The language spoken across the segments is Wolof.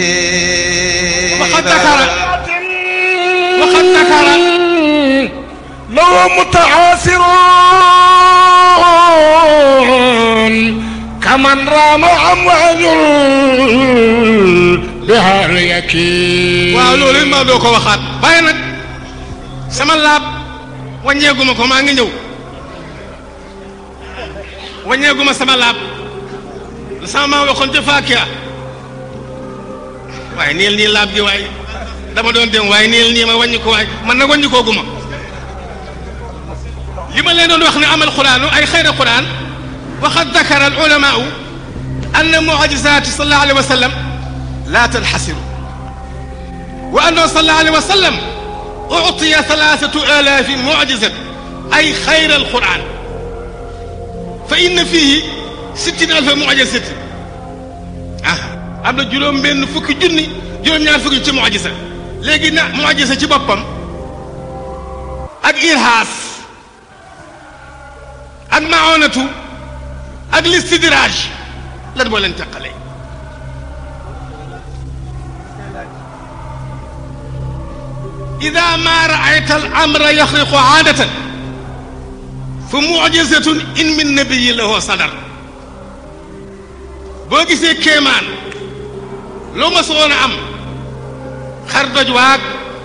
وقد ذكر وقد ذكر لو متعاصرون كمن رام أمواج بها اليكين waaw loolu it maa doo ko waxaat waaye nag sama laab wàññeeguma ko maa ngi ñëw wàññeeguma sama laab la sama maa waxoon ca Faakiya waaye niil nii laab gi waaye dama doon dem waaye niil nii ma wàññi ko waaye man nag wàññi koo guma li ma leen doon wax ne amal quraanu ay xayra quraan waqad dakara al ulamaau anna mucjizaati sallallahu alayhi wa sallam laa tanxasiru wa annahu sallallahu alayhi wa sallam uctiya thalathatu alaafi mucjizat ay xayra al quraan fa inna fiihi sittina alfa mucjizatin ah am na juróom benn fukki junni juróom-ñaar fukki ci mucjiza léegi na mucjiza ci boppam ak irhaas ak maonatu ak listidraaj lan moo leen teqale ida ma raayta al amra yaxriqu aadatan fa mujizatun in min nabiyi lahu sadar boo gisee kéemaan loo ma soon a am xar doj waag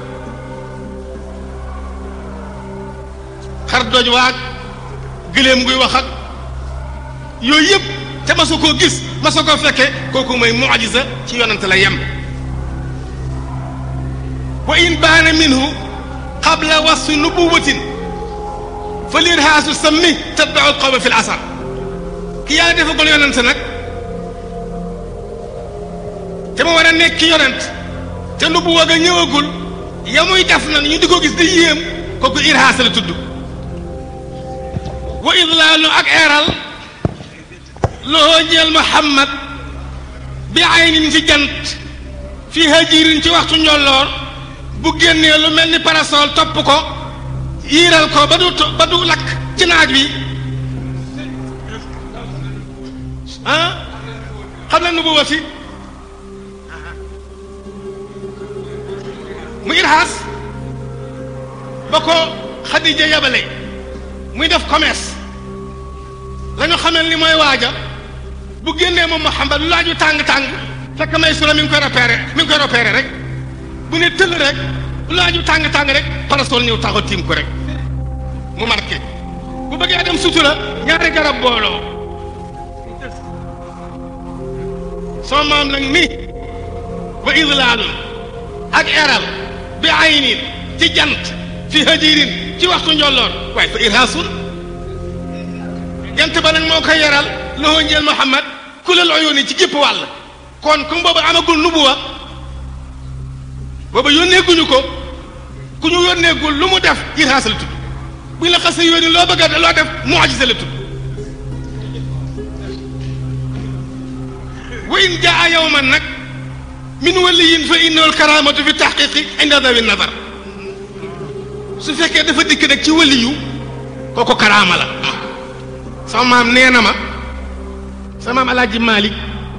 xar doj waag gëléem guy wax ak yooyu yëpp te ma su koo gis ma su koo fekke kooku mooy mucjisa ci yonante la yem wa in baana minhu qabla wasfi nubuwatin fa lirhaasu sammi tatbau alqawma fi l asar ki yàlla defagul yonante nag te ma war a nekk ki yonent te nubuwa ga ñëwagul ya muy def na ñu di ko gis di yéem kooku irhaas la tudd wa idlaalu ak eeral loo ñeel Muhammad bi aynin ci jant fi hajirin ci waxtu njolloor bu génnee lu mel ni parasol topp ko yiiral ko ba du ba du lakk ci naaj wi ah xam na nubuwa si mu irhaas ba ko Xadija yabale muy def commerce la ñu xamel ni mooy waaja bu génnee moom Muhammad lu laaju tàng-tàng fekk may sura mi ngi koy repéré mi ngi koy repéré rek bu ne tëll rek lu laaju tàng-tàng rek parasol ñëw taxaw tiim ko rek mu marqué bu bëggee dem sutura ñaari garab booloo soo maam nag ni wa idlaalun ak eral bi aynin ci jant fi hajirin ci waxtu njolloor waaye fa irhaasun jant ba nag moo koy yaral loxo njël Muhammad kulal uyuuni ci gépp wàll kon comme boobu amagul nubuwa boobu yónneeguñu ko ku ñu yónneegul lu mu def irhaas la tudd buñ la xasee yónni loo bëgg a loo def mucjisa la tudd wa in jaa yawman nag min waliyin fa innahu alkaramatu fi taxqiqi inda dawi nadar su fekkee dafa dikk nag ci waliyu kooku karaama la sama maam nee na ma sama maam alaaji Malick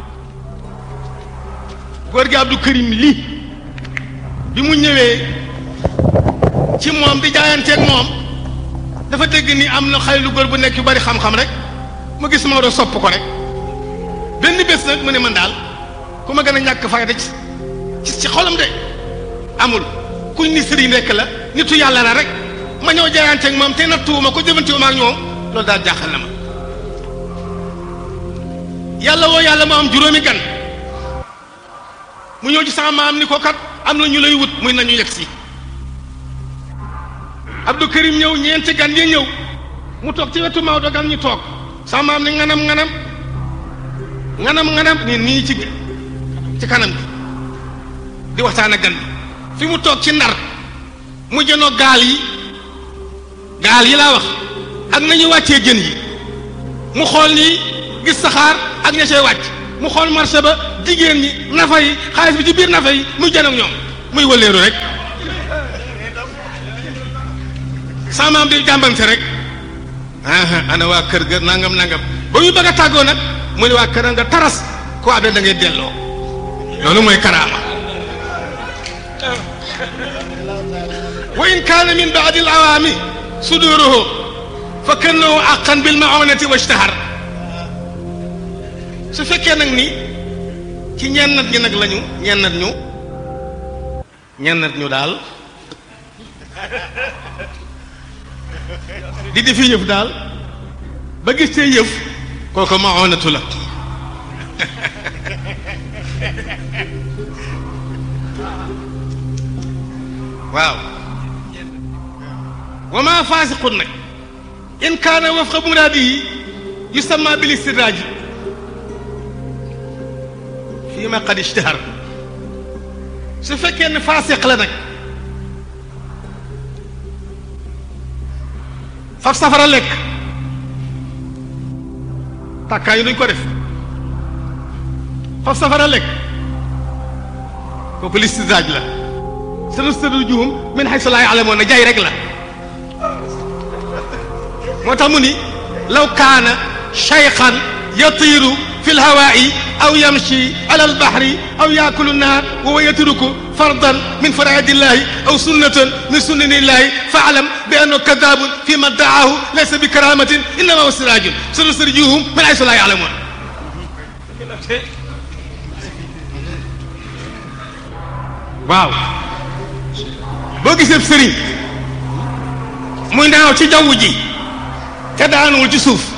góor gi Abdou Karim lii bi mu ñëwee ci moom di jaayanteeg moom dafa dégg ni am na xale lu góor bu nekk yu bari xam-xam rek mu gis Maodo sopp ko rek benn bés nag mu ne man daal ku ma gën a ñàkk fayda ci ci xolam de amul kuñ ni sëriñ rekk la nitu yàlla la rek ma ñëw jaayanteeg moom te nattuwuma ko jëfantiwuma ak ñoom loolu daal jaaxal na ma yàlla woo yàlla mu am juróomi gan mu ñëw ci sama maam ni ko kat am na ñu lay wut muy nañu yegg si Abdou Karim ñëw ñeenti gan ya ñëw mu toog ci wetu Maodo gan ñu toog sama maam ni nganam nganam nganam nganam ni nii ci ci kanam gi di waxtaan ak gan bi fi mu toog ci ndar mu jënoo gaal yi gaal yi laa wax ak nañu wàccee jën yi mu xool nii gis saxaar ak ña cay wàcc mu xool marché ba jigéen ñi nafa yi xaalis bi ci biir nafa yi muy jën ak ñoom muy wëleeru rek sama maam di jàmbante rek aha ana waa kër ga nangam nangam ba muy bëgg a tàggoo nag mu ne waa kër nga taras ko abee da ngay delloo loolu mooy karaama wa in kaana min baadi al awaami suduruhu fa kannahu aqan bil maonati wa ishtahar su fekkee nag ni ci ñennat ñi nag lañu ñennat ñu ñennat ñu daal di defi yëf daal ba gis tee yëf kooku maonatu la waaw wa ma faasiqun nag in kaana wafqa muraadihi yusamma bil istidraaj fii ma qad ishtahar su fekkee ne faasiq la nag faf safara lekk tàkkaay yi duñ ko def faf safara lekk kooku listidraaj la sanastadrijuhum min haysu laa ya'lamuun jaay rek la moo tax mu ni law kaana shaykhan yatiiru fi lhawaa'i aw yamshi ala albahri aw yaakulu nnaar wa huwa yatruku fardan min faraa'idi llahi aw sunnatan min sunani llahi fa'lam bi annahu kaddaabun fi ma dda'aahu laysa bi karaamatin innamaa huwa istidraajun sanastadrijuhum min haysu laa ya'lamuun waaw boo gisee sëriñ muy naaw ci jaww ji te daanuwul ci suuf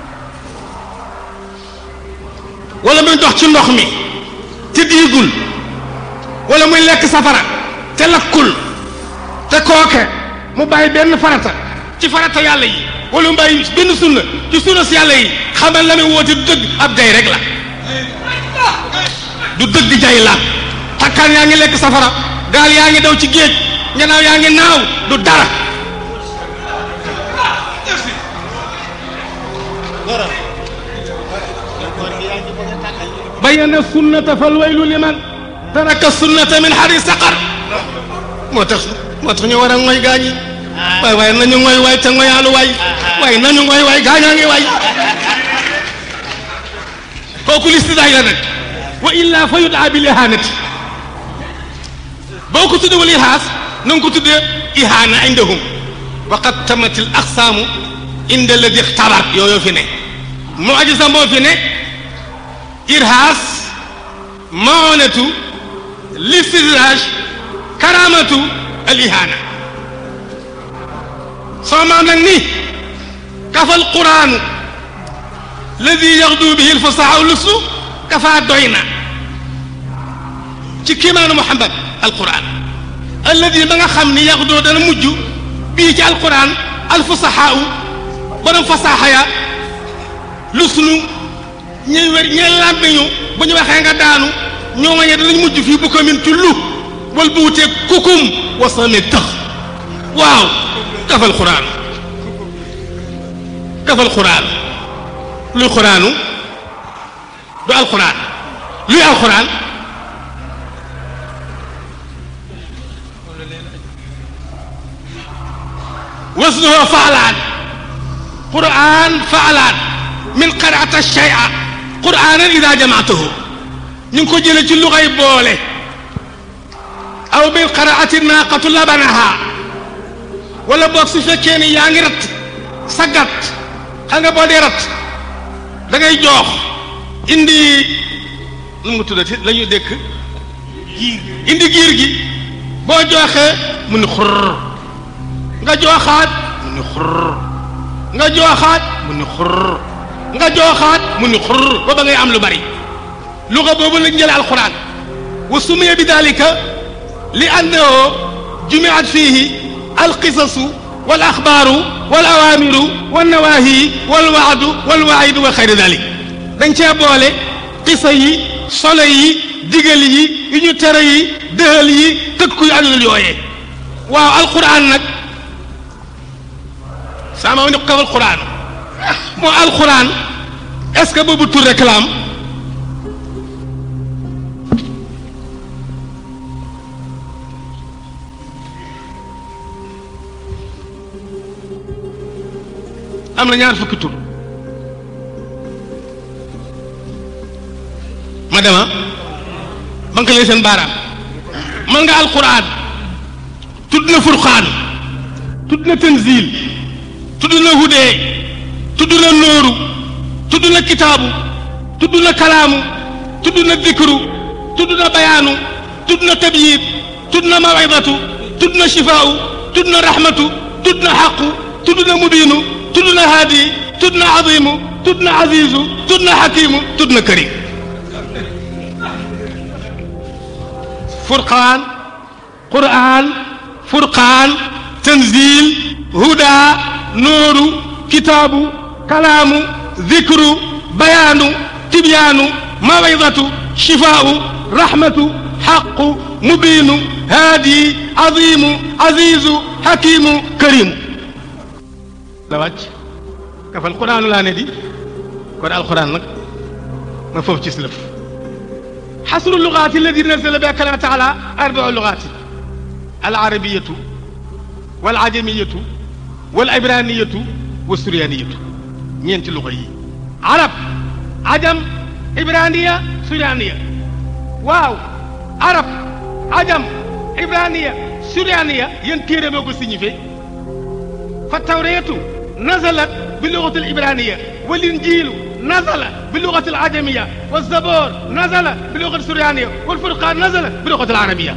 wala muy dox ci ndox mi te diigul wala muy lekk safara te lakkul te kooke mu bàyyi benn farata ci farata yàlla yi wala mu bàyyi benn sunna ci sunna si yàlla yi xamal la muy woote du dëgg ab jay rek la du dëgg jay la takkaan yaa ngi lekk safara gaal yaa ngi daw ci géej ñanaaw yaa ngi naaw du dara bayyana sunnata fal waylu liman taraka sunnata min xari saqar moo tax moo tax ñu war a ngoy gaañi waay waaye nañu ngoy waay te ngoyaalu waay waaye nañu ngoy waay gaañaa ngi waay kooku listidaay la nag wa illa fa yudaa bil ihanati boo ko tuddee wal ihaas na nga ko tuddee ihaana indahum wa qad tamat al aqsaamu inda alladi ixtabar yooyu fi ne mu'jiza moo fi ne irhaas maonatu listidraaj karamatu al ihaana soo maam nag ni kafa al quraanu alladi yaxdu bihi al fasaha luslu kafa doy na ci kiimaanu Muhammad alquran alladi ba nga xam ni yaxdoo dana mujj bii ci alquran alfusahaau borom fasaaxa ya lu sunu ñuy wér ñee làmmiñu bu ñu waxee nga daanu ñoo ma ñe danañ mujj fii bu ko min ci lu wal bu wutee kukum wasame tëx waaw kafal quraan kafal quraan luy quraanu du alquran luy alquran wasnuhu faalaan quraan faalaan min qaraata shay'a quraanan ida jamaatahu ñu ngi ko jëlee ci luxay boole aw min qaraati naaqatu labanaha wala boog su fekkee ni yaa ngi rat sa gàtt xam nga boo dee rat da ngay joox indi nu mu tuddati la ñuy dékk indi giir gi boo jooxee mu ni xurr nga jooxaat mu ni xurr nga jooxaat mu ni xurr nga jooxaat mu ni xurr ba ba ngay am lu bari luga boobu lañ jële alquran wa sumiya bi dalika li annahu jumiat fihi alqisasu wal axbaaru wal awaamiru wal nawaahi wal waadu wal waidu wa xayri dalik dañ cee boole qisa yi solo yi digal yi yu ñu tere yi dëhal yi tëkku yu àdduna yooyee waaw alquran nag sama ni kawal quran moo alquran est-ce que boobu tur réclame am na ñaar fukki tur ma dema ba banque leen seen baaraam mën nga alquran tudd na furqaan tudd na tanzil tudd na hudee tudd na nooru tudd na kitaabu tudd na kalaamu tudd na dikru tudd na bayaanu tudd na tabyid tudd na mawidatu tudd na shifaau tudd na rahmatu tudd na xaqu tudd na mubiinu tudd na haadi tudd na azimu tudd na azizu tudd na xakimu tudd na karim furqaan qur'aan furqaan tanzil huda nooru kitaabu kalaamu dikru bayaanu tibyaanu mawidatu shifaau rahmatu xaqu mubiinu haadi azimu azizu xakimu karimu la wàcc kafal quraanu laa ne di kon alquran nag ma foofu ci silëf xasru lugaati alladi nazala bi kalama taala arbau lugaati alarabiyatu walajamiyatu walibraniyatu wasuryaniyatu ñeenti luga yi arab ajam ibraniya suryaniya waaw arab ajam ibraniya suryaniya yéen téere moo ko signifié fa tawreetu nazalat bi lugati alibraniya walinjiilu nazala bi lugati alajamiya walzabor nazala bi lugati suryaniya walfurqaan nazala bi lugati alarabiya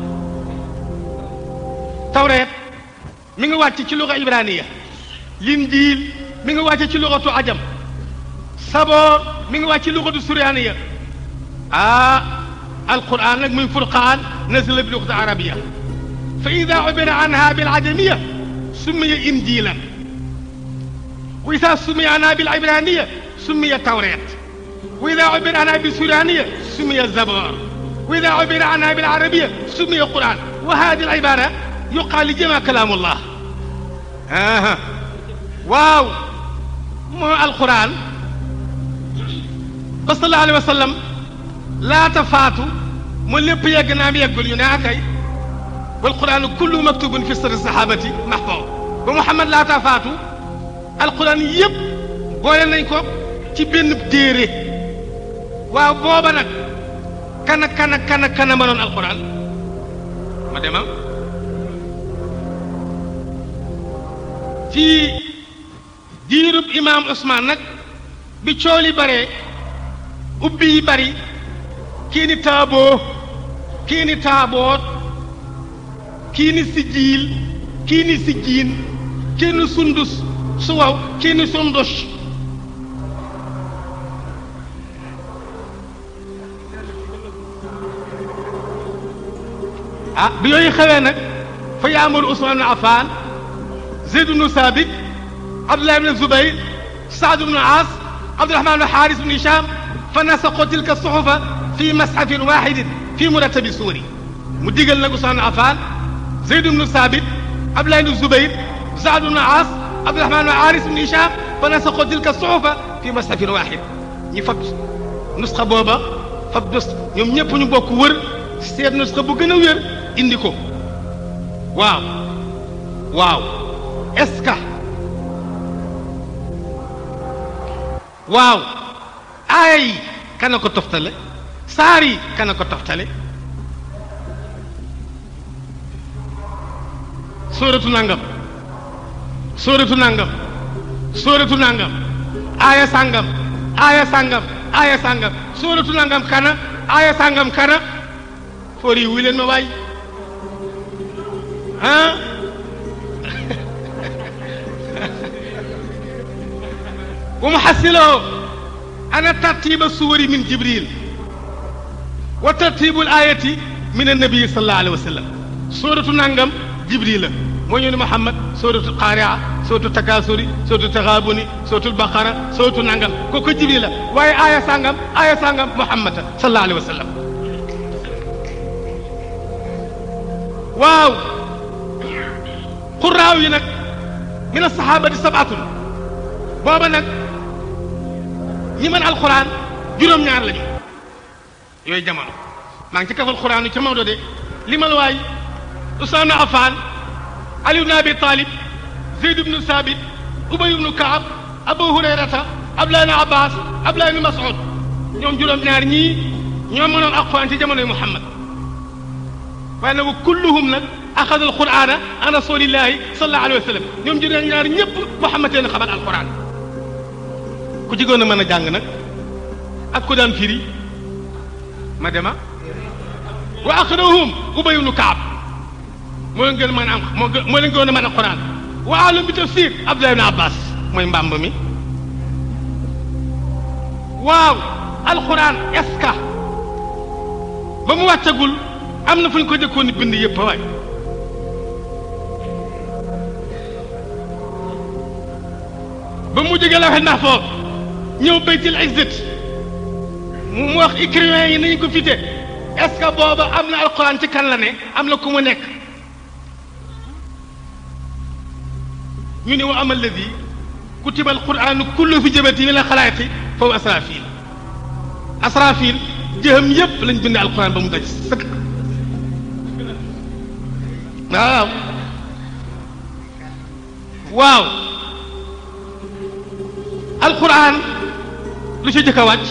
tawreet mi ngi wàcc ci luga ibraniya linjiil mi ngi wàcc ci lugatu ajam saboor mi ngi wàcc ci lugatu suryaniya ah alquran nag muy furqaan nazala bi lugati arabiya fa ida ubira anha bilajamiya summiya injiilan wa ida summiya anha bilibraniya summiya tawreet wa ida ubira anha bisuraniya summiya zabor wa ida ubira anha bilarabiya summiya quran wa hadi alibara yuqaal li jama kalaamullah aha waaw moo alquran ba sallallahu alayhi wa sallam laata faatu mu lépp yegg naam yeggul ñu ne akay والقرآن كله مكتوب في سر الصحابة محفوظ ba Muhammad laataa faatu alquran yëpp boole nañ ko ci benn téere waaw booba nag kana kana kana kana mënoon alquran ma demam ci diirub imaam Ousmane nag bi cooli bare ubbi yi bari kii ni taaboo kii ni taaboot kii ni sijjiil kii ni sijjiin kii ni sundus suwaw kii ni sundus ah bi yooyu xewee nag fa yaamuru Usmaan ibn Affaan Zayd ibn Saabit Abdullah ibn Zubayr Saad ibn Aas Abdurahmaan ibn Xaaris ibn Hishaam fa nasaqu tilka suxufa fi masxafin waaxidin fi murattabi suuri mu digal nag Usmaan ibn Affaan Zayd ibn Saabit Abdullah ibn Zubayr Saad ibn Aas Abdurahmaan ibn Xaaris ibn Hishaam fa nasaqu tilka suxufa fi masxafin waaxid ñi fab nusxa booba fab dus ñoom ñëpp ñu bokk wër seet nusxa bu gën a wér indi ko waaw waaw est-ce que waaw aaya yi kana ko toftale saar yi kana ko toftale sóoratu nangam sóoratu nangam sóoratu nangam aaya sangam aaya sangam aaya sangam sóoratu nangam kana aaya sangam kana foor yi wuy leen ma waay ah wa muxassiloo ana tartiba suwari min jibril wa tartibu l ayati min annabii sallallahu alayhi wa sallam sóoratu nangam jibril la moo ñëw ni muhammad sóoratu qaaria sóoratu takaasuri sóoratu taxaabuni sóoratu baqara sóoratu nangam kooku jibril la waaye aaya sangam aaya sangam muhammad sallallahu alayhi wa sallam waaw xuraaw yi nag min asahabati sabatun booba nag ñi mën alquran juróom-ñaar lañu yooyu jamono maa ngi ci kafal quran yu ca Maodo de limal waay Usmaan ibn Affaan Ali ibn Abi Talib Zeyd ibn Sabit Ubay ibn Kaab Abu Hurayrata Abdullah ibn Abbas Abdullah ibn Mas'ud ñoom juróom-ñaar ñii ñoo mënoon alquran ci jamonoy muhammad waaye nag wa kulluhum nag axada alqurana an rasulillahi sallallahu alayhi wa sallam ñoom juróom ñaar ñëpp muhammad leen xamal alquran ku ci gën a mën a jàng nag ak ku daan firi ma dema wa aqrahum ubay ibnu kaab moo leen gën a mën a am moo gën moo leen gën a mën alquran wa alam bi tafsir abdullah ibn abbas mooy mbàmb mi waaw alquran est-ce que ba mu wàccagul am na fu ñu ko jëkkoon ni bind yëpp waay ba mu jógee lawhul mahfuz ñëw baytil izzat mu wax écrivain yi nañu ko fite est-ce que booba am na alquran ci kan la ne am na ku mu nekk ñu ne wa ama alladi kutiba alquranu kullu fi jabati min alxalaaiqi foofu asrafil asrafil jëham yépp lañ bind alquran ba mu daj sëkk waaw waaw alquran lu ci jëkk a wàcc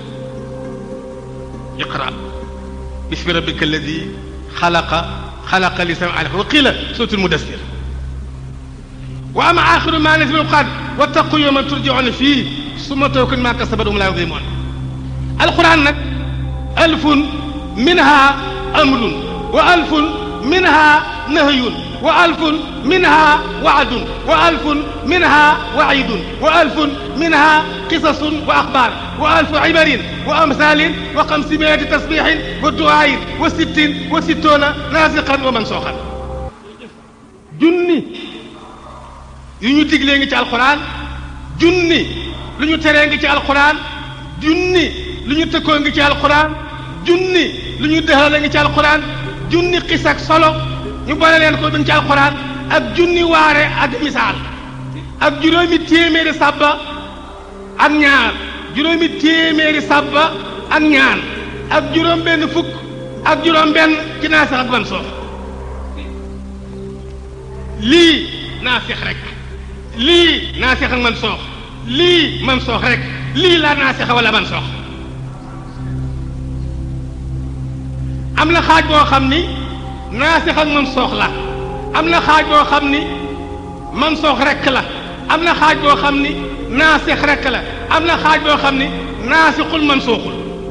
iqra bismi rabbika alladi xalaqa xalaqa lisan alaq wa qila suratul mudassir wa ama axiru ma nazila alquran wattaqu yawman turjauna fii summa tuwaffawna ma kasabat hum la yudlamun alquran nag alfun minha amrun wa alfun minha nahyun wa alfun minha waadun wa alfun minha waidun wa alfun minha qisasun wa axbaar wa alfu ibarin wa amsalin wa xamsimiyati tasbixin wa duayin wa sittin wa sittoona naasiqan wa mansuuxan junni yu ñu diglee ngi ci alquran junni lu ñu teree ngi ci alquran junni lu ñu tëkkoo ngi ci alquran junni lu ñu dëxale ngi ci alquran junni xis ak solo ñu boole leen ko dañ ci alquran ak junni waare ak misaal ak juróomi téeméeri sàbba ak ñaar juróomi téeméeri sàbba ak ñaan ak juróom benn fukk ak juróom benn ci naasix ak ban soox lii naasix rek lii naasix ak man soox lii man soox rek lii laa naasixa wala man soox am na xaaj boo xam ni naasix ak man soox la am na xaaj boo xam ni man soox rek la am na xaaj boo xam ni naasix rek la am na xaaj boo xam ni naasixul man sooxul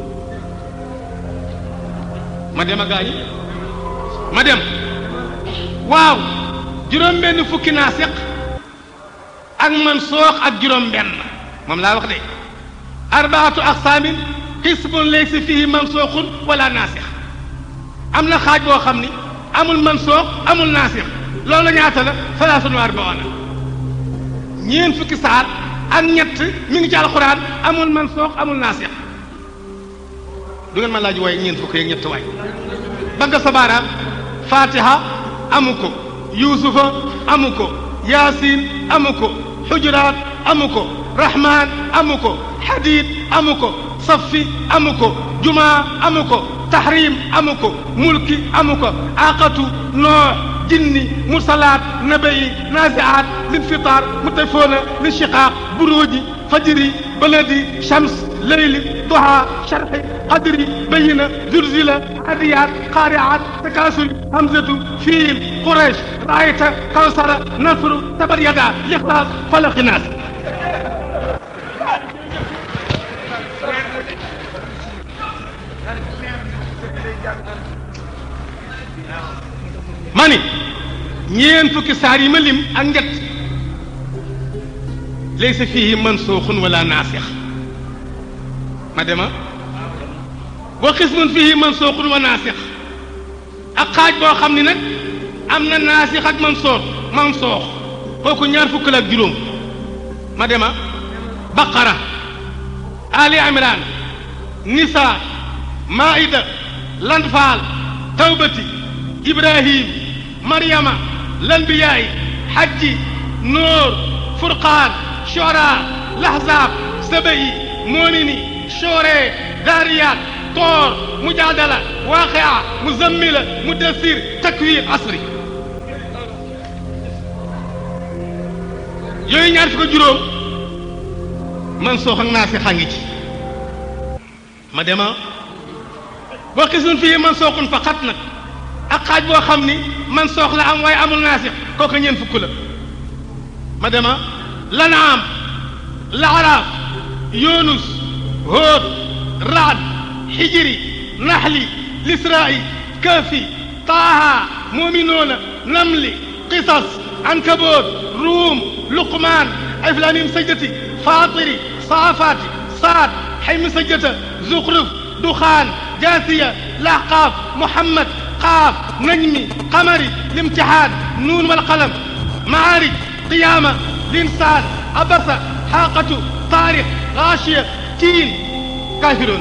ma dem a gaañi ma dem waaw juróom benn fukki naasix ak man soox ak juróom benn moom laa wax de arbaatu aqsaamin xisbun laysa fihi man sooxun wala naasix am na xaaj boo xam ni amul man soox amul naasix loolu ñaata la salaasun wa arbaona ñeen fukki saar ak ñett mi ngi ci alxuraan amul man soox amul naasix du ngeen ma laaj waaye ñeen fukki yeeg ñett waay ba nga sa baaraam fatiha amu ko yuusufa amu ko yaasin amu ko xujuraat amu ko rahman amu ko xadiid amu ko safi amu ko jumaa amu ko tahrim amu ko mulki amu ko aqatu noox jinni mursalaat nabayi naziaat linfitaar mutafoona linshiqaaq buruuji fajri baladi shams leyli duha sharxi qadri bayina zulzila adiyaat qaariaat takaasuri hamzatu fiil quraysh raayta kawsara nasru tabar yada lixlaas falaqi naas ma ni ñeen fukki saar yi ma lim ak njett laysa fihi mansuuxun wala naasix ma dema wa xismun fihi mansuuxun wa naasix ak xaaj boo xam ni nag am na naasix ak mansuux mansoox kooku ñaar fukk la ak juróom ma dema baqara ali imran nisa maida lanfaal tawbati ibrahim maryama lanbiyaay hajji nuur furqaan shora lahzab sabayi moomini shoore daariyaat toor mujaadala waaqia muzammila mudassir takwir asri yooyu ñaar fi ko juróom man soox ak naa si xangi ci ma dema boo xisun fii man sooxun fa xat nag ak xaaj boo xam ni man soox la am waaye amul naasix kooku ñeent fukk la ma dema lanaam laaraaf yunus hóot raad xijiri naxli lisraa'i kaafi taaha muminuuna namli qisas ankaboot ruum luqmaan iflaamim sajdati faatiri saafaati saad xaymi sajdata zuxruf duxaan jaasiya laxqaaf muhammad qaaf najmi qamari limtixaan nuun walqalam maarij qiyaama linsaan abasa xaaqatu taarix gaashiya tiin kaafiroon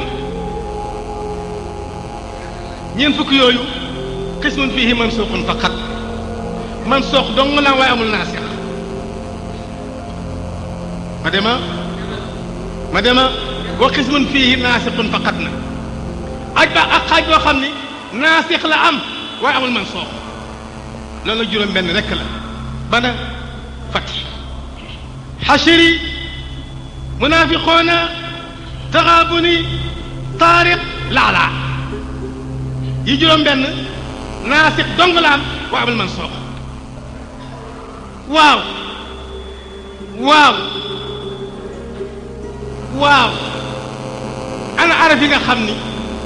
ñeent fukk yooyu qismun fiihi mansuuqun faqat mansuuq dong la waaye amul naasix ma dema ma dema wa qismun fiihi naasixun faqat na aj ba ak xaaj boo xam ni naasix la am waaye amul mansuuq loolu la juróom benn rekk la bana fati xashiri munaafiqoona taxaabuni taariq laalaa yi juróom benn naasix dong la am waaye amul mansuuq waaw waaw waaw ana araf yi nga xam ni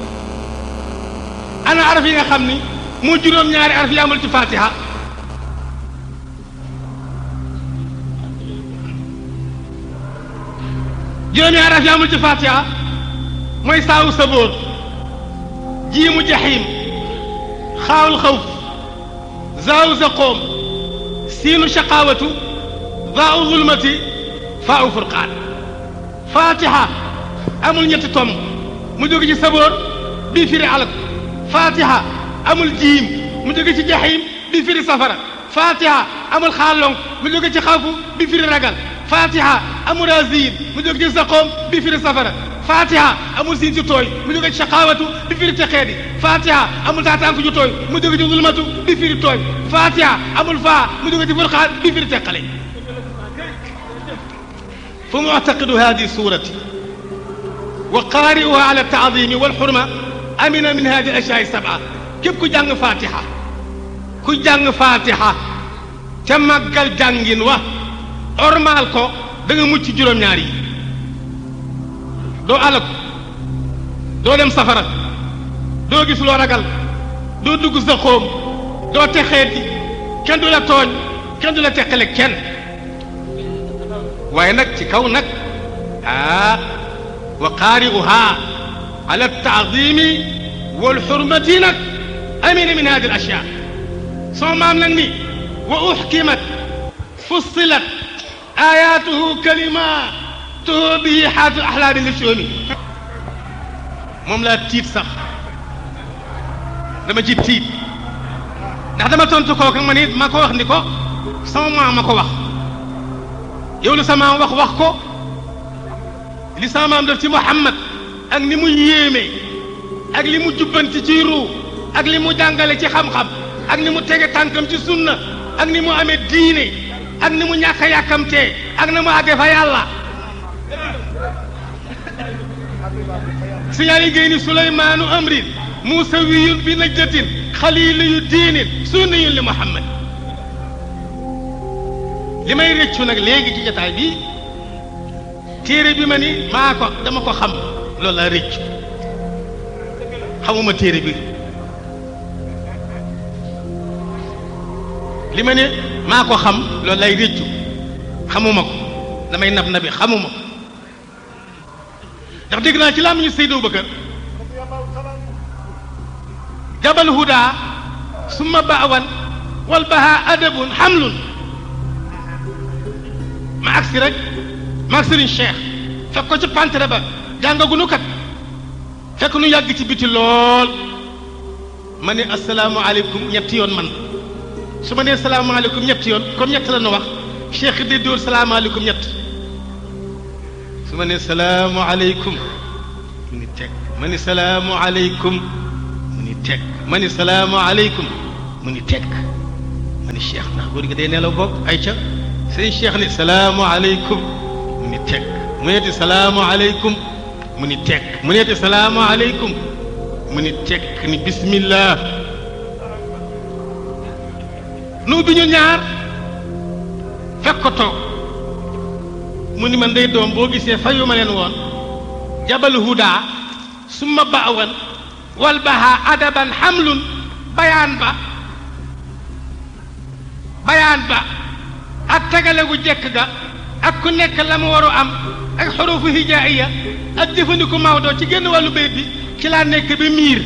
ana araf yi nga xam ni mu juróom-ñaari araf yi amul ci fatiha juróom-ñaari araf yi amul ci fatiha mooy saawu sabóor jiimu jaxiim xaawul xawf zaawu zaqoom siinu shaqaawatu zaau zulmati faau furqaan fatiha amul ñetti tomb mu jóge ci sabóor bii firi alak fatiha amul jiim mu jóge ci jaxiim bi firi safara fatiha amul xaalong mu jóge ci xawfu bi firi ragal fatiha amul razin mu jóge ci saqoom bi firi safara fatiha amul siin ci tooy mu jóge ci shaqaawatu bi firi texeedi fatiha amul taataanku ju tooy mu jóge ci zulmatu bi firi tooy fatiha amul faa mu jóge ci furqaan bi firi teqale fa muctaqidu hadi surati wa qaari'uha ala taadimi walxurma amina min hadi ashyaai sab'a képp ku jàng fatiha ku jàng fatiha ca màggal jàngin wa ormaal ko da nga mucc juróom-ñaar yi doo alaku doo dem safara doo gis loo ragal doo dugg sa xóom doo texeeti kenn du la tooñ kenn du la teqale kenn waaye nag ci kaw nag ah wa qaari'uha ala taadimi walxurmati nag amina min hadi al ashyaa soo maam nag ni wa uxkimat fussilat ayatuhu kalimatuhu bihi xaatu axlaami li soomi moom laa tiit sax dama ci tiit ndax dama tontu kooku ma ni ma ko wax ni ko sama maam ma ko wax yow li sama maam wax wax ko li sama maam def ci Muhammad ak ni mu yéeme ak li mu jubbanti ci ruu ak li mu jàngale ci xam-xam ak ni mu tege tànkam ci sunna ak ni mu amee diine ak ni mu ñàkk a yàkkamtee ak na mu àggee fa yàlla siñaali géy ni suleymaanu amrin muusawiyun bi najdatin xaliiliyu diinin sunniyun li muhammad li may rëccu nag léegi ci jotaay bi téere bi ma ni maa ko dama ko xam loolu laa rëccu xamuma téere bi li ma ne maa ko xam loolu lay rëccu xamuma ko damay nab nabi xamuma ko ndax dégg naa ci laa ñu Seydou Bakar jabal huda summa baawan wal baha adabun xamlun ma agsi rek maag Serigne Cheikh fekk ko ci pantere ba jàngagunu kat fekk nu yàgg ci biti lool ma ne asalaamualeykum ñetti yoon man su ma nee salaamaaleykum ñetti yoon comme ñett la nu wax Cheikh di dóor salaamaaleykum ñett su ma nee salaamualeykum mu ni teg ma ni salaamualeykum mu ni teg ma ni salaamualeykum mu ni teg ma ni Cheikh ndax góor gi day nelaw boog ay ca sëñ Cheikh ni salaamualeykum mu ni teg mu neeti salaamualeykum mu ni teg mu neeti salaamualeykum mu ni tekk ni bismillah nu bi ñu ñaar fekk ko toog mu ni man day doom boo gisee fayu ma leen woon jabal huda summa baawan wal baha adaban xamlun bayaan ba bayaan ba ak tegale gu jekk ga ak ku nekk la mu waru am ak xurufu hijaaiya ak jëfandiku Maodo ci génn wàllu bayit bi ci laa nekk bi miir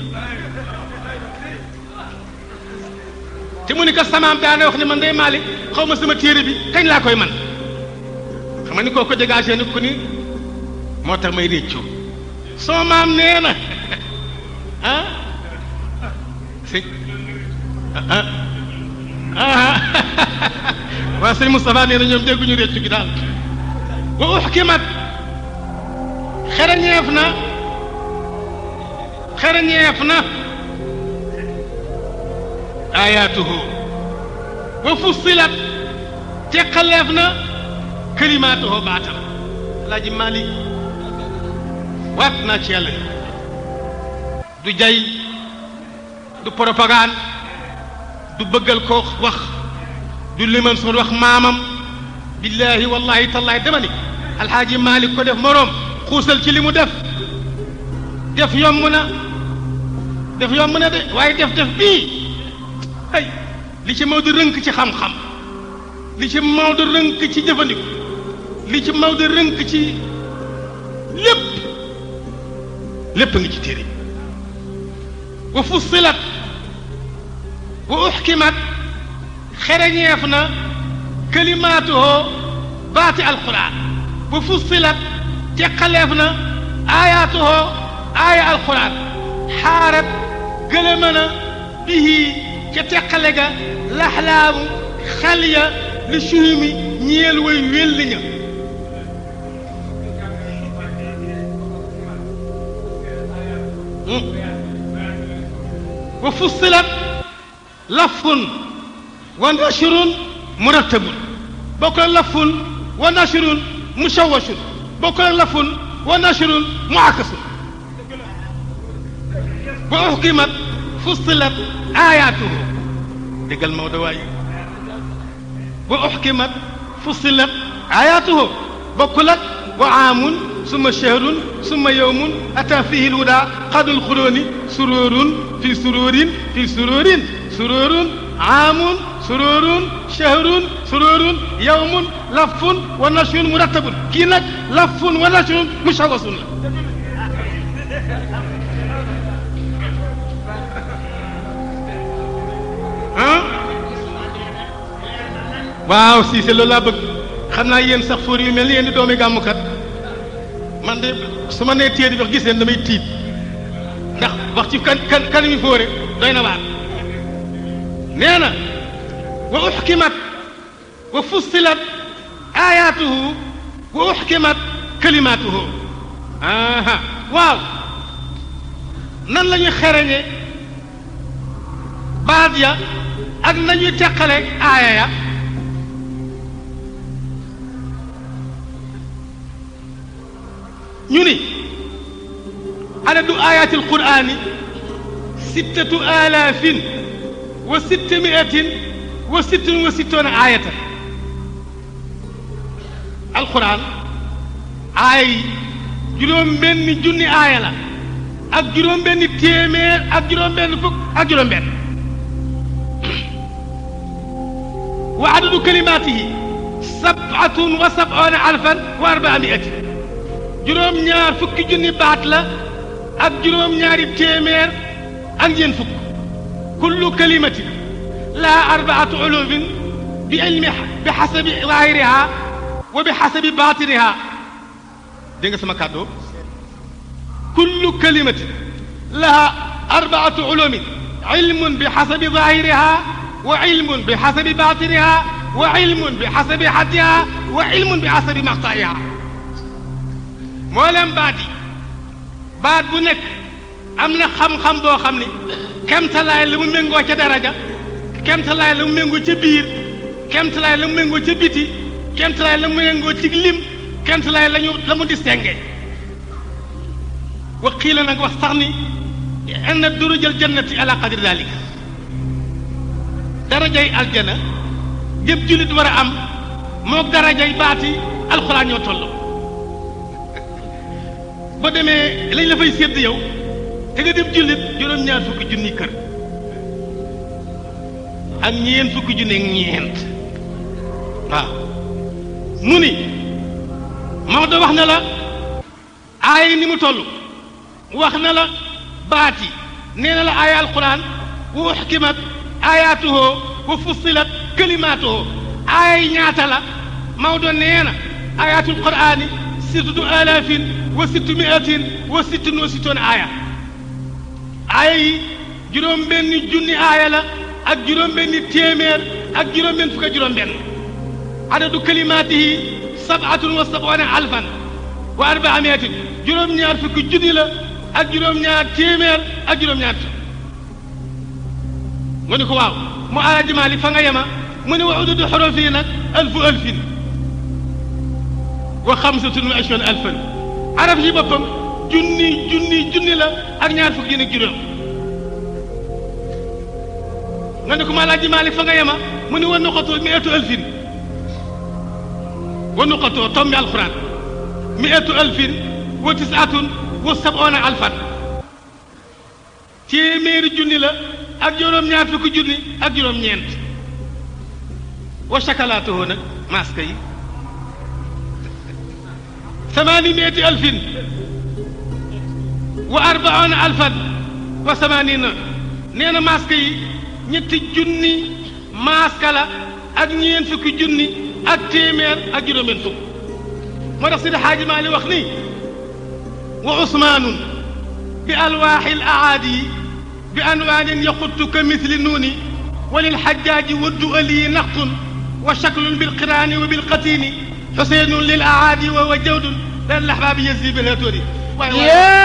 te mu ni ko samaam daana wax ne man day maali xaw ma sama téere bi kañ laa koy man xam nga ni koo ko dégagé ni ku ni moo tax may réccu soo maam nee na ah sëñ ah ah waa sëñ Moustapha nee na ñoom dégguñu réccu gi daal wa uxkimat xereñeef na xereñeef na ayaatuhu wa fussilat teqaleef na kalimaatuhu baatam alaaji Malik waat naa ci yàlla du jay du propagande du bëggal ko wax du liman son wax maamam billahi wallahi tallahi dama ni alxaaji Malik ko def moroom xuusal ci li mu def def yomb na def yomb na de waaye def def bii ay li ci Maodo rënk ci xam-xam li ci Maodo rënk ci jëfandiku li ci Maodo rënk ci lépp lépp ngi ci téere wa fussilat wa uxkimat xereñeef na kalimaatuhoo baati alquran wa fussilat teqaleef na aayaatuhoo aaya alquran xaarat gëlëma na bihi ca teqale ga laxlaamu xal ya li suhumi ñeel way wélli ña wa fussilat lafun wa nashrun murattabun bokk la lafun wa nashrun mushawashun bokk la lafun wa nashrun muakasun wa uxkimat fussilat aayaatuhu déggal Maodo waay wa uxkimat fussilat aayaatuhu bokkul ak wa aamun summa shahrun summa yowmun ata fihi lhuda xadul xuróoni suróorun fi suróorin fi suróorin suróorun aamun suróorun shahrun suróorun yowmun lafun wa nashrun murattabun kii nag lafun wa nashrun mushawasun la ah waaw si c'est loolu laa bëgg xam naa yéen sax fóor yu mel ni yéen di doomi gàmmukat man de su ma nee téere bi wax gis leen damay tiit ndax wax ci kan kan kan mi fóore doy na waar nee na wa uxkimat wa fussilat ayaatuhu wa uxkimat kalimaatuhu aha waaw nan la ñuy xereñe baat ya ak nañuy teqale aaya ya ñu ni adadu ayaati alqurani sittatu alaafin wa sittamiatin wa sittin wa sittoona aayatan alquran aaya yi juróom benni junni aaya la ak juróom benni téeméer ak juróom benn fukk ak juróom benn wa adadu kalimaatihi sabatun wa sabona alfan wa arbaa miatin juróom ñaar fukki junni baat la ak juróom ñaari téeméer ak ñeent fukk kullu kalimatin laha arbaatu ulumin bi ilmi bi xasabi zahiriha wa bi xasabi batiniha dégg nga sama kàddoo kullu kalimatin laha arbaatu ulumin ilmun bi xasabi zahiriha wa ilmun bi xasabi batiniha wa ilmun bi xasabi xaddiha wa ilmun bi xasabi maqtaiha mboolem baat yi baat bu nekk am na xam-xam boo xam ni kemtalaay la mu méngoo ca daraja kemtalaay la mu méngoo ca biir kemtalaay la mu méngoo ca biti kemtalaay la mu méngoo ci lim kemtalaay la ñu la mu distingué wa xiila nag wax sax ni anna durujal jannati ala qadri dalika darajay aljana jëpp jullit war a am moog darajay baati alxuraan ñoo tolloo boo demee lañ la fay sédd yow te nga dem jullit juróom-ñaar fukki junni kër ak ñeent fukki junni ak ñeent waaw mu ni Maodo wax na la aay ni mu toll wax na la baati nee na la aaya alquran wa uxkimat ayaatuhu wa fussilat kalimaatuhu aaya yi ñaata la Maodo nee na ayaatul qurani sittatu alaafin wa sittu miatin wa sittun wa sittoon aaya aaya yi juróom benni junni aaya la ak juróom benni téeméer ak juróom benn fukk ak juróom benn adadu kalimaatihi sabatun wa sabuuna alfan wa arbaamiatin juróom-ñaar fukki junni la ak juróom-ñaar téeméer ak juróom-ñaar nga ni ko waaw mu alaaji Maalik fa nga yema mu ne wa ududu xorof yi nag alfu alfin wa xamsatun wa ashron alfan araf yi boppam junni junni junni la ak ñaar fukki nag juróom nga ne ko ma alaaji Maalik fa nga yema mu ne wa nuqatu miatu alfin wa nuqatoo tombi alquran miatu alfin wa tisatun wa sabona alfan téeméeri junni la ak juróom-ñaar fukki junni ak juróom-ñeent wa chakalaatuhoo nag masque yi samaani miati alfin wa arbaona alfan wa samaanina nee na masque yi ñetti junni masque la ak ñeent fukki junni ak téeméer ak juróom-benn fukk moo tax Sidi Xaaji Maali wax ni wa usmaanun bi alwaaxi l aadi bi anwaanin yaxuttu ka misli nuuni wa lilxajjaaji waddu aliyi naqtun wa shaklun bilqiraani wa bilqatiini xuseenun lil aadi wa wa jawdun lan laxbaabi yasdi bilhatoori